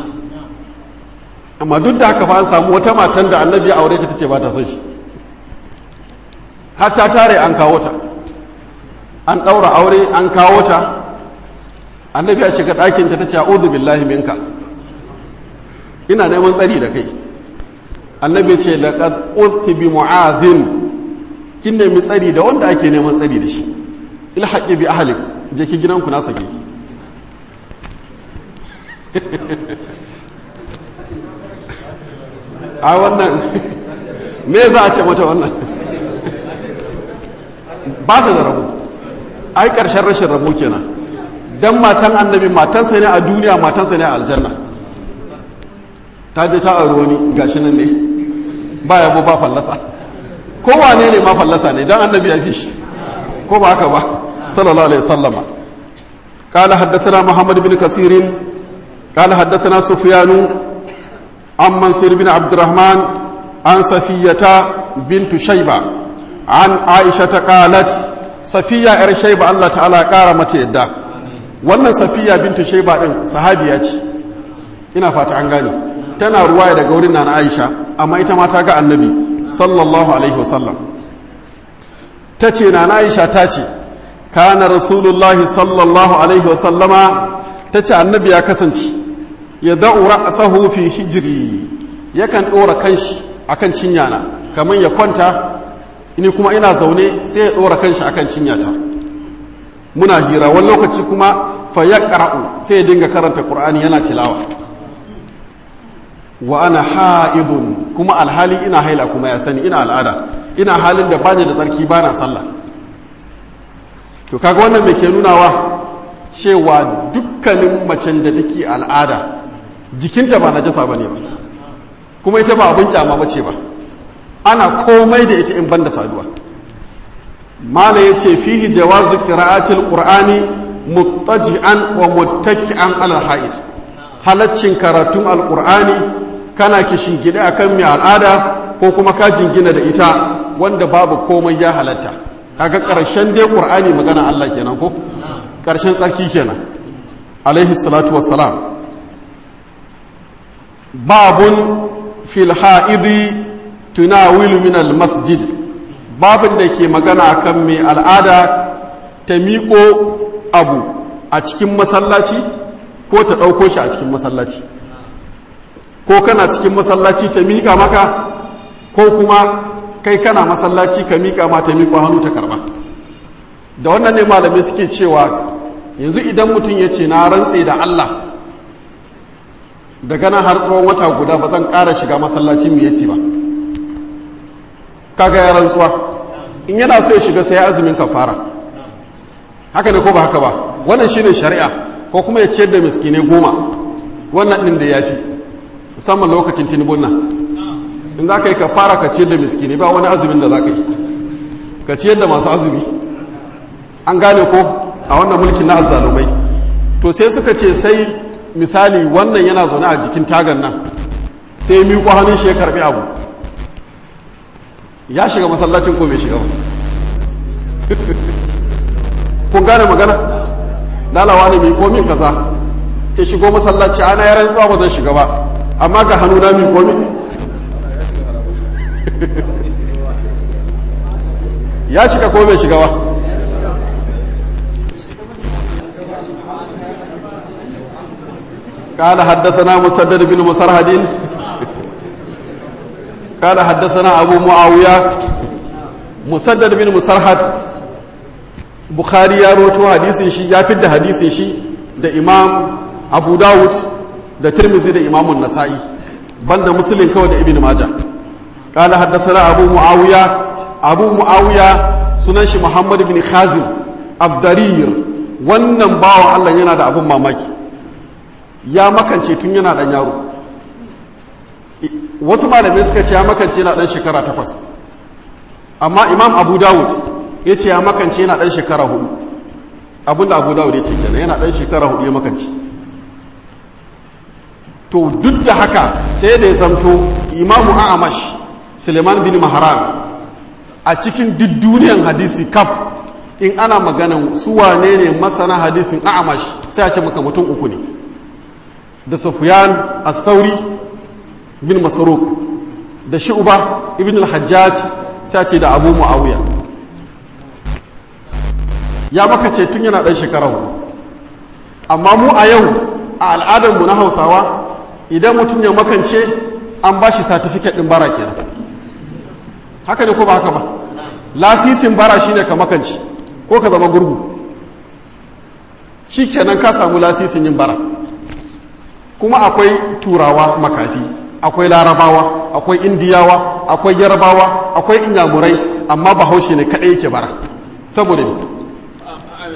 Speaker 1: amma duk da haka fa an samu wata matan da annabi ya aure ta tace ba ta son shi har ta tare an kawo ta an ɗaura aure an kawo ta annabi ya shiga ɗakin ta tace a'udhu billahi minka ina neman tsari da kai annabi ya ce laqad usti bi mu'adhin kin nemi tsari da wanda ake neman tsari da shi ilhaqi bi ahlik je ki gidanku na sake ki a wannan me za a ce mata wannan ba ta da rabu ai ƙarshen rashin rabo kenan dan matan annabi matansa ne a duniya matansa ne a aljanna ta je ta auri wani gashi nan ne ba yabo ba fallasa kowane ne ma fallasa ne dan annabi ya fi shi ko ba haka ba sallallahu alaihi wasallama قال حدثنا محمد بن كثير قال حدثنا سفيان عن منصور بن عبد الرحمن عن صفية بنت شيبة عن عائشة قالت صفية إر شيبة الله تعالى قال متى يدى wannan safiya bintu shaiba din sahabiya ce ina fata an gane tana ruwaya daga wurin na aisha amma ita ma ta ga annabi sallallahu alaihi wasallam ta ce na aisha ta ce kana rasulullahi sallallahu alaihi wasallama ta ce annabi ya kasance ya da'u ra'sahu fi hijri yakan ɗora kanshi akan cinyana kamar ya kwanta ni kuma ina zaune sai ya ɗora kanshi akan cinyata muna hira wani lokaci kuma fa ya ƙara'u sai ya dinga karanta ƙur'ani yana tilawa wa ana ha'idun kuma alhali ina haila kuma ya sani ina al'ada ina halin da bani da tsarki bana sallah to kaga wannan mai ke nunawa cewa dukkanin macen da take al'ada jikinta ba najasa bane ba kuma ita ba abin kyama bace ba ana komai da ita in banda saduwa mala yace fihi jawazu qira'atil qur'ani muttaji'an wa muttaki'an ala ha'id halaccin karatun alqur'ani kana kishin gida akan mai al'ada ko kuma ka jingina da ita wanda babu komai ya halatta kaga karshen dai qur'ani magana Allah kenan ko karshen tsarki kenan alaihi salatu wassalam babun fil ha'idi tunawilu min al masjid babin da ke magana akan mai al'ada ta miƙo abu a cikin masallaci ko ta ɗauko shi a cikin masallaci ko kana cikin masallaci ta miƙa maka ko kuma kai kana masallaci ka miƙa ma ta miƙo hannu ta karɓa da wannan ne malamai suke cewa yanzu idan mutum ya ce na rantse da Allah daga nan har tsawon wata guda ba zan ƙara shiga masallacin miyatti ba kaga ya rantsuwa in yana so ya shiga sai ya azumin kafara haka ne ko ba haka ba wannan shine shari'a ko kuma ya ciyar da miskinai goma wannan din da yafi musamman lokacin tinubun nan in za ka yi kafara ka ciyar da miskinai ba wani azumin da za ka yi ka ciyar da masu azumi an gane ko a wannan mulkin na azzalumai to sai suka ce sai misali wannan yana zaune a jikin tagan nan sai ya miƙo hannun shi ya karɓi abu ya shiga masallacin ko bai shiga ba kun gane magana lalawa ne mai komin kaza ta shigo masallaci ana yaran tsawa ba zan shiga ba amma ga hannu na mai komin ya shiga ko bai shiga ba قال حدثنا مسدد بن مسرهد قال حدثنا أبو معاوية مسدد بن مسرهد بخاري يا روتو حديث شي يا فد حديث شي ده إمام أبو داود ده ترمذي ده إمام النسائي بند مسلم كو ده ابن ماجه قال حدثنا أبو معاوية أبو معاوية سنن محمد بن خازم الضرير wannan bawan Allah yana da abin mamaki ya makance tun yana dan yaro wasu malamai suka ce ya makance yana dan shekara takwas amma imam abu dawud ya ce ya makance yana dan shekara hudu abinda abu dawud ya ce kenan yana dan shekara hudu ya makance to duk da haka sai da ya zamto imamu a'amash suleiman bin maharan a cikin duk duniyan hadisi kaf in ana maganan su wane ne masana hadisin a'amash sai a ce maka mutum uku ne da sufyan al-thauri bin masaruk da shu'ba ibn al-hajjaj sai ce da abu muawiya ya maka ce tun yana dan shekara hudu amma mu a yau a al'adar mu na hausawa idan mutum ya makance an ba shi certificate din bara kenan haka ne ko ba haka ba lasisin bara shine ka makance ko ka zama gurgu shi kenan ka samu lasisin yin bara kuma akwai turawa makafi akwai larabawa akwai indiyawa akwai yarbawa akwai inyamurai amma bahaushe ne kaɗai yake bara saboda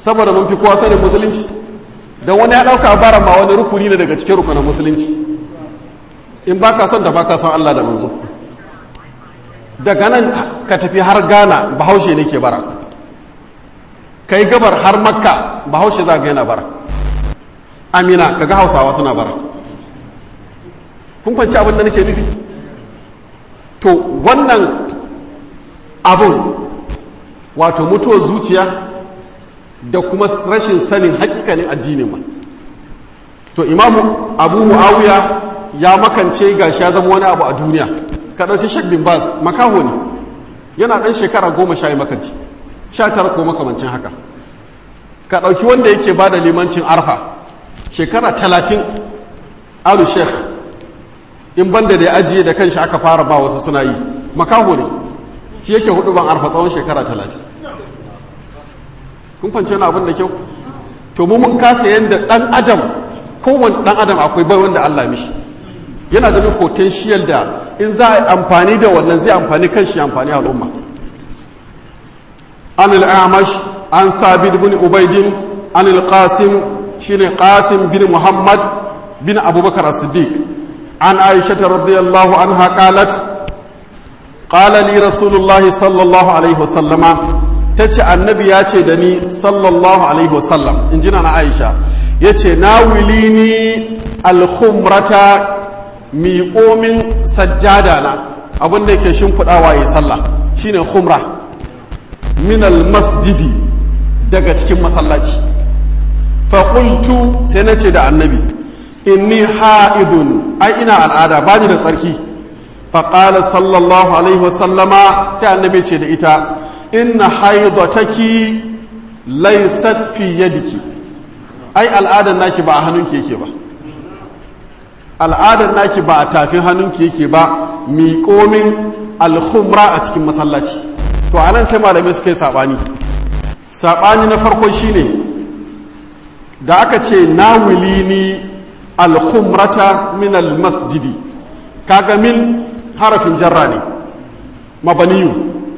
Speaker 1: saboda mun fi kowa sanin musulunci don wani ya ɗauka bara ma wani rukuni ne daga cikin rukunin musulunci in ba ka son da ba ka son Allah da manzo daga nan ka tafi har ghana bahaushe ne ke bara kai gabar har makka bahaushe za ga yana bara amina kaga hausawa suna bara kun kwanci abin da nake nufi to wannan abun wato mutuwar zuciya da kuma rashin sanin hakikanin addinin ma to imamu abu muawiya ya makance ga ya zama wani abu a duniya ka ɗauki shek bin bas makaho ne yana ɗan shekara goma sha yi makanci sha tara ko makamancin haka ka ɗauki wanda yake ba da limancin arfa shekara talatin alu sheikh in banda da ya ajiye da kanshi aka fara ba wasu suna yi makaho ne shi yake hudu ban arfa tsawon shekara talatin kun fance wani abin da kyau to mu mun kasa yadda ɗan adam kowane ɗan adam akwai bai wanda allah mishi yana da potential da in za a amfani da wannan zai amfani kan shi amfani al'umma an al'amash an thabit bin ubaidin an al-qasim shine qasim bin muhammad bin abubakar as-siddiq an aisha radiyallahu anha qalat qala li rasulullahi sallallahu alaihi wasallama tace annabi ya ce da ni sallallahu alaihi wasallam in jina na aisha yace nawilini al-khumrata miƙomin sajjada na abin da yake shimfiɗawa ya sallah shine khumra minal masjidi daga cikin masallaci faƙultu sai na ce da annabi inni ha'idun ai ina al'ada ba ni da tsarki faƙala sallallahu alaihi wasallama sai annabi ce da ita inna haidataki laysat fi yadiki ai al'adan naki ba a hannunki yake ba al'adar naki ba a tafin hannunki yake ba miƙomin alhumra a cikin masallaci to a nan sai malamai suka yi saɓani saɓani na farko shine da aka ce na ni alhumrata min almasjidi kaga min harafin jarra ne mabaniyu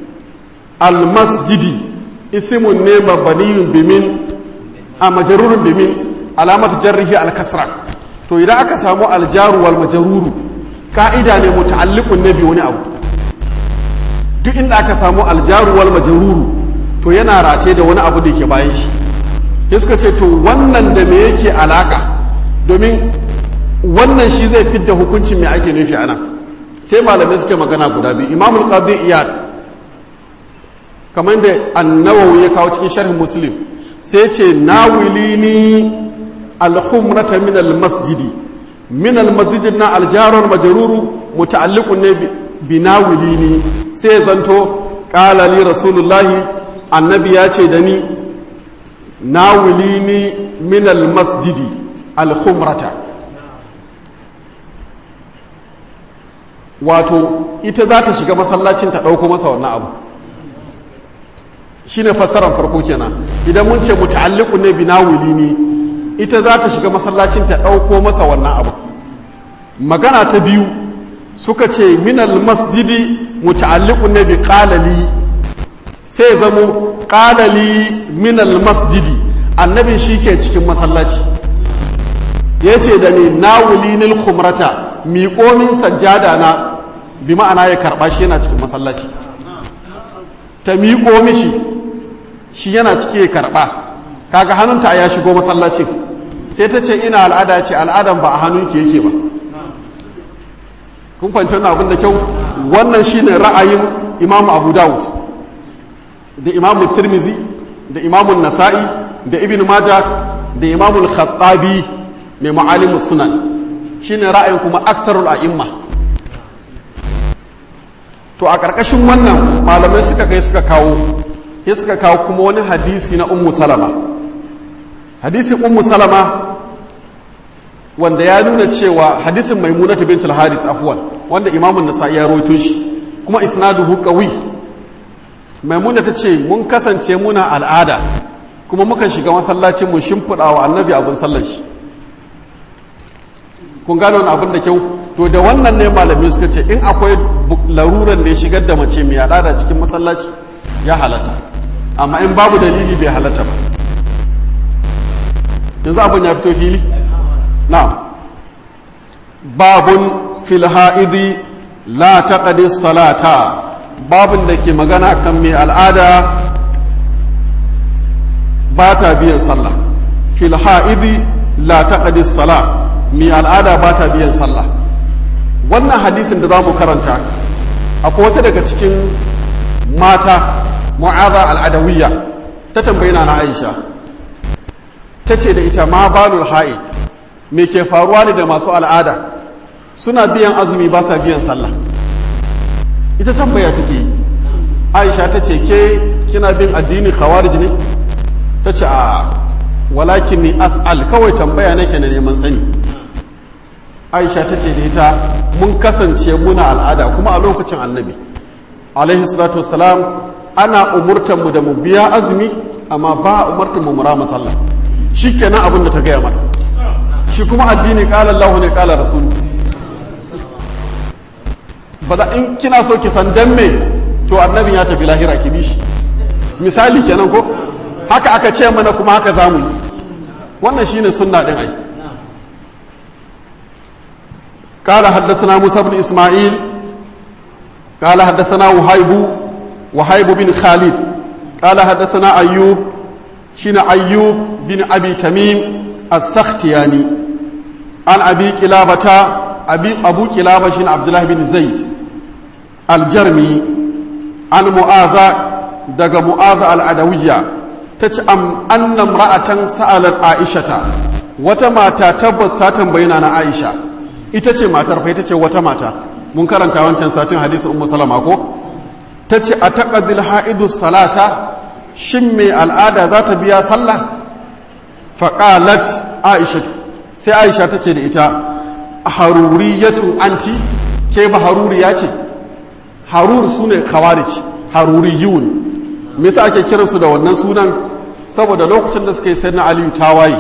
Speaker 1: almasjidi isimun ne mabaniyun bimin a majarurin bimin alamatu jarrihi alkasra to idan aka samu aljaru wal majaruru ka'ida ne muta'alliqun ne bi wani abu duk inda aka samu aljaru wal majaruru to yana rate da wani abu da yake bayan shi sai suka ce to wannan da me yake alaka domin wannan shi zai fidda hukuncin me ake nufi ana sai malamai suke magana guda biyu imamul qadi iyad kamar da annawawi ya kawo cikin sharhin muslim sai ce nawilini alhumrata min almasjidi min almasjidi na aljarar majaruru muta'alliqun ne bi nawilini sai zanto qala li rasulullahi annabi ya ce da ni nawilini min almasjidi alhumrata wato ita za ta shiga masallacin ta ɗauko masa wannan abu shine fassarar farko kenan idan mun ce muta'alliqun ne bi nawilini ita za ta shiga masallacin ta ɗauko masa wannan abu magana ta biyu suka ce minal masjidi muta'alliqun ne bi qalali sai zamo qalali minal masjidi annabin shi ke cikin masallaci ya ce da ni nawulinil khumrata miƙomin sajjada na bi ma'ana ya karɓa shi yana cikin masallaci ta miƙo mishi shi yana ciki ya karɓa kaga hannunta ya shigo masallacin sai ta ce ina al'ada ce al'adan ba a hannunki yake ba kun kwanci wannan abin da kyau wannan shine ra'ayin imamu abu dawud da imamu tirmizi da imamu nasa'i da ibn majah da imamu khattabi mai ma'alimu sunan shine ra'ayin kuma aksarul a'imma to a ƙarƙashin wannan malamai suka kai suka kawo sai suka kawo kuma wani hadisi na ummu salama hadisin ummu salama wanda ya nuna cewa hadisin maimunatu bintul haris afwan wanda imamun nasa'i ya rawaito shi kuma isnaduhu qawi maimuna ta ce mun kasance muna al'ada kuma mukan shiga masallacin mu shimfiɗa wa annabi abin sallar shi kun gano wani abin da kyau to da wannan ne malamai suka ce in akwai laruran da ya shigar da mace mai al'ada cikin masallaci ya halatta amma in babu dalili bai halatta ba yanzu abin ya fito fili na'am babun fil ha'idi la taqdi salata babun da ke magana kan mai al'ada ba ta biyan sallah fil ha'idi la taqdi sala mai al'ada ba ta biyan sallah wannan hadisin da za mu karanta akwai wata daga cikin mata mu'aza al'adawiyya ta tambayi na aisha ta ce da ita ma balul ha'id me ke faruwa ne da masu al'ada suna biyan azumi ba sa biyan sallah ita tambaya take yi aisha ta ce ke kina bin addini khawarij ne ta ce a walakin ni as'al kawai tambaya nake na neman sani aisha ta ce da ita mun kasance muna al'ada kuma a lokacin annabi alaihi salatu wassalam ana umurtan mu da mu biya azumi amma ba umurtan mu mura masalla shikenan abin da ta gaya mata shi kuma addini qala Allahu ne qala rasulu ba da in kina so ki san dan me to annabin ya tafi lahira ki bishi misali kenan ko haka aka ce mana kuma haka zamu yi wannan shine sunna din ai قال حدثنا موسى بن إسماعيل قال حدثنا وهيب وهيب بن خالد قال حدثنا أيوب شين أيوب بن أبي تميم السختياني عن أبي كلابة أبي أبو كلابة شين عبد الله بن زيد الجرمي عن معاذ دق معاذ العدوية تتأم أن امرأة سألت عائشة وتما تتبس تاتم بيننا عائشة ita ce matar fa ita ce wata mata mun karanta wancan satin hadisi ummu salama ko ta ce a taqadil haidu salata shin mai al'ada za ta biya sallah faqalat aisha sai aisha ta ce da ita haruriyatu anti ke ba haruriya ce harur sune khawarij haruriyun me yasa ake kiransu da wannan sunan saboda lokacin da suka yi sayyidina aliyu tawaye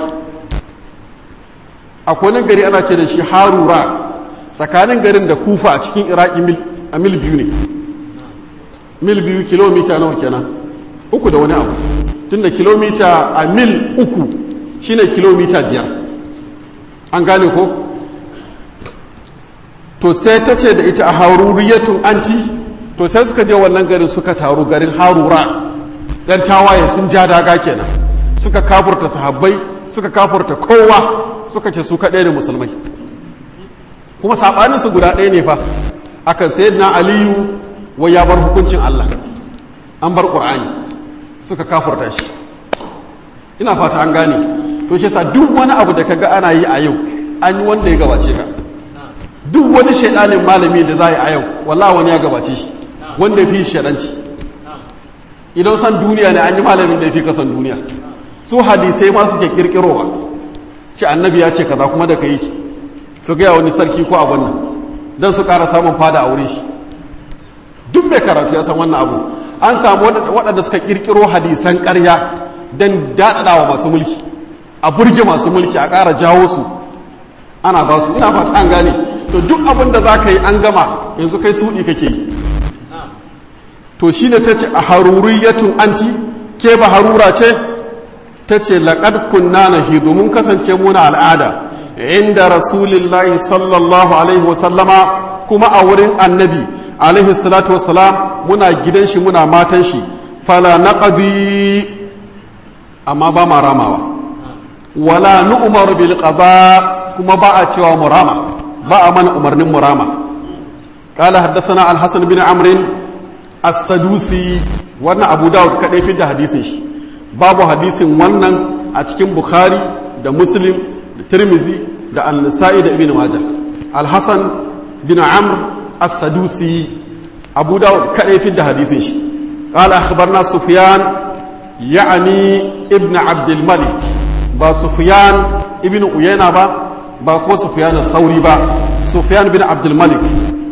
Speaker 1: akwai wani gari ana ce da shi harura tsakanin garin da kufa a cikin iraki a mil biyu ne mil biyu kilomita nawa kenan uku da wani abu tun da kilomita a mil uku shine kilomita biyar an gane ko to sai ta ce da ita a haruriyatun anti to sai suka je wannan garin suka taru garin harura yan tawaye sun ja daga kenan suka kafurta sahabbai suka kafurta kowa suka ce su kaɗai da musulmai kuma saɓaninsu guda ɗaya ne fa akan sayar na aliyu wai ya bar hukuncin Allah an bar ƙur'ani suka kafurta shi ina fata an gane to shi sa duk wani abu da kaga ana yi a yau an yi wanda ya gabace ka duk wani shaidanin malami da za a yi a yau wallah wani ya gabace shi wanda ya fi shaidanci idan san duniya ne an yi malamin da ya fi kasan duniya su hadisai ma suke kirkirowa shi annabi ya ce kaza kuma da ka yi su gaya wani sarki ko abin nan don su ƙara samun fada a wurin shi duk mai karatu ya san wannan abu an samu waɗanda suka ƙirƙiro hadisan ƙarya don daɗaɗawa masu mulki a burge masu mulki a ƙara jawo su ana ba su ina fata an gane to duk abin da za ka yi an gama yanzu kai suɗi kake yi to shi ne ta ce a haruriyatun anti ke ba harura ce ta ce laƙad kunna na hidu mun kasance muna al'ada inda rasulillahi sallallahu alaihi wasallama kuma a wurin annabi alaihi salatu wasalam muna gidan shi muna matan shi fala naqdi amma ba ma ramawa wala nu'mar bil qada kuma ba a cewa mu rama ba a mana umarnin mu rama قال حدثنا الحسن بن عمرو السدوسي wannan abu dawud kadai fi da hadisin shi babu hadisin wannan a cikin bukhari da muslim da tirmizi da an-nasa'i da ibn majah al-hasan bin amr as-sadusi abu dawud kadai fi da hadisin shi qala akhbarna sufyan ya'ni ibn abd al-malik ba sufyan ibn uyayna ba ba ko sufyan sauri ba sufyan bin abd al-malik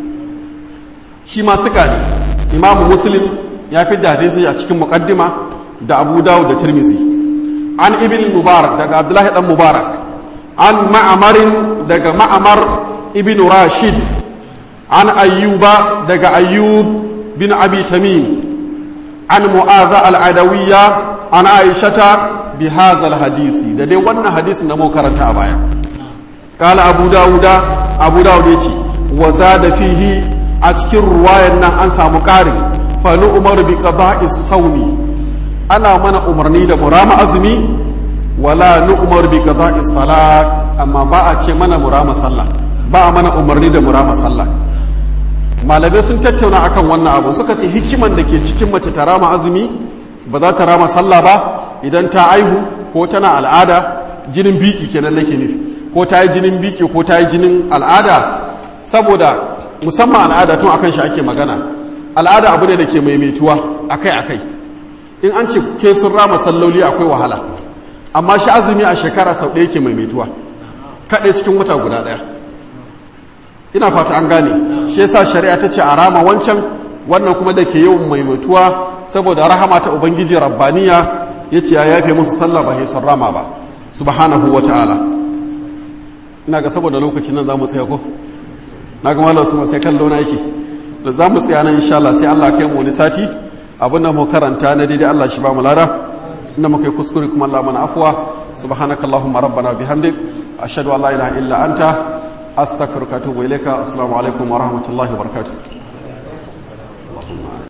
Speaker 1: shi ma suka ne imamu muslim ya fi da hadisi a cikin muqaddima da abu dawud da tirmizi an ibn mubarak daga abdullahi dan mubarak an ma'amarin daga ma'amar ibn rashid an ayyuba daga ayyub bin abi tamim an mu'adha al-adawiyya an aishata bi hazal hadisi da dai wannan hadisin da mu karanta a baya qala abu dauda abu daud yace wa zada fihi a cikin ruwayan nan an samu ƙarin fa nu umar bi qada'i sawmi ana mana umarni da murama azumi wala nu umar bi qada'i salat amma ba a ce mana murama sallah ba a mana umarni da murama sallah malamai sun tattauna akan wannan abu suka ce hikiman da ke cikin mace ta rama azumi ba za ta rama sallah ba idan ta aihu ko tana al'ada jinin biki kenan nake nufi ko ta yi jinin biki ko ta yi jinin al'ada saboda musamman al'ada tun akan shi ake magana al'ada abu ne da ke maimaituwa akai akai in an ce ke sun rama salloli akwai wahala amma shi azumi a shekara sau ɗaya ke maimaituwa kaɗai cikin wata guda ɗaya ina fata an gane shi yasa shari'a ta ce a rama wancan wannan kuma da ke yawan maimaituwa saboda rahama ta ubangiji rabbaniya ya ce ya yafe musu sallah ba sun rama ba subhanahu wa ta'ala ina ga saboda lokacin nan za mu tsaya ko na ga malam su sai kallo na yake da za mu tsaya nan insha Allah sai Allah kai mu wani sati abin da mu karanta na daidai Allah shi ba mu lada inda muka yi kuskure kuma Allah mana afwa subhanakallahumma rabbana bihamdik ashhadu an la ilaha illa anta astaghfiruka wa atubu ilaika assalamu alaikum wa rahmatullahi wa barakatuh